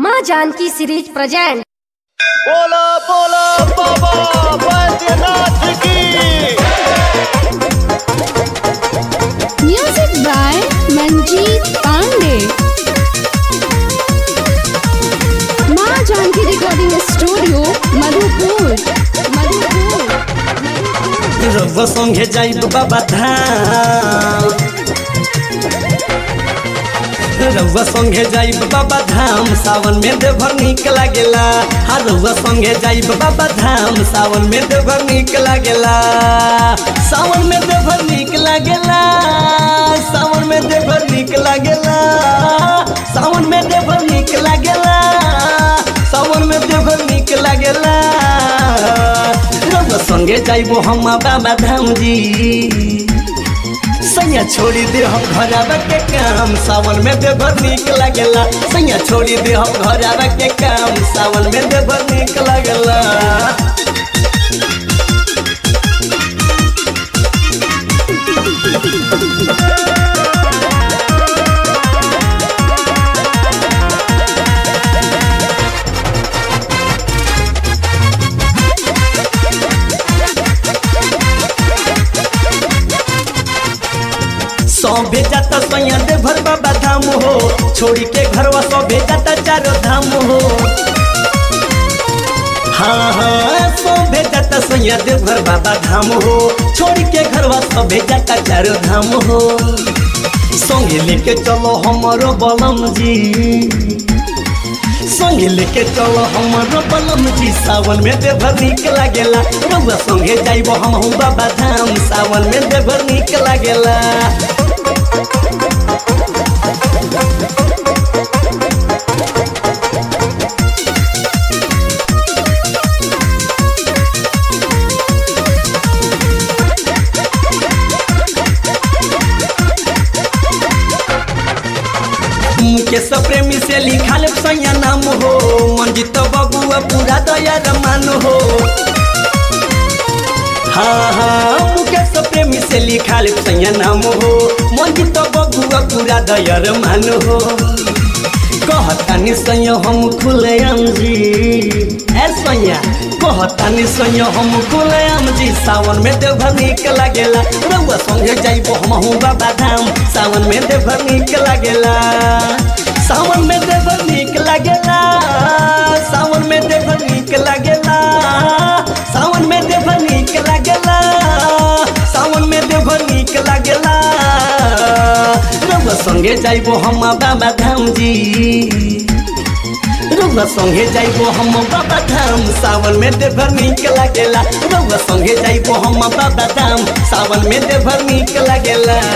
माँ Janaki series present बोला बोला बाबा बैद्यनाथ की Music by Manjeet Pandey. माँ जानकी रिकॉर्डिंग स्टूडियो मधुपुर मधुपुर रउआ संगे जाइब बाबा धाम रउआ संगे जाइब बाबा धाम सावन में देवघर निक लागेला हाँ रउआ संगे जाइब बाबा धाम सावन में देवघर निक लागेला सावन में देवघर निक लागेला सावन में देवघर निक लागेला सावन में देवघर निक लागेला सावन में देवघर निक लागेला रउआ संगे जाइबो हम बाबा धाम जी सैया छोड़ी दे हम घर आवे के काम सावन में देवर निक लागेला सैया छोड़ी दे हम घर आवे के काम सावन में देवर निक लागेला सौंभे जाता सैया देवर बाबा धाम हो छोड़ी के घरवा सौंभे जाता चारो धाम हो हाँ हाँ सौंभे जाता सैया देवर बाबा धाम हो छोड़ी के घरवा सौंभे जाता चारो धाम हो संगे लेके चलो हमारो बलम जी संगे लेके चलो हमारो बलम जी सावन में देवर निक लागेला रउआ संगे जाइबो हम हूँ बाबा धाम सावन में देवर निक लागेला मुकेश प्रेमी से लिखल सैया नाम हो मंजित बबुआ पूरा दया रमान हो हाँ हाँ मुकेश प्रेमी से लिखल सैया नाम हो मंजित बबुआ पूरा दया रमान हो कहतानी सैया हम खुलेआम जी ए सैया कहतानी सैया हम खुलेआम जी सावन में देवघर निक लागेला रउआ संगे जाइबो हम हूँ बाबा धाम सावन में देवघर निक लागेला सावन में देवघर निक लागेला सावन में देवघर निक लागेला सावन में देवघर निक लागेला सावन में देवघर निक लागेला रउआ संगे जाइबो हम बाबा धाम जी रउआ संगे जाइबो हम बाबा धाम सावन में देवघर निक लागेला रउआ संगे जाइबो हम बाबा धाम सावन में देवघर निक लागेला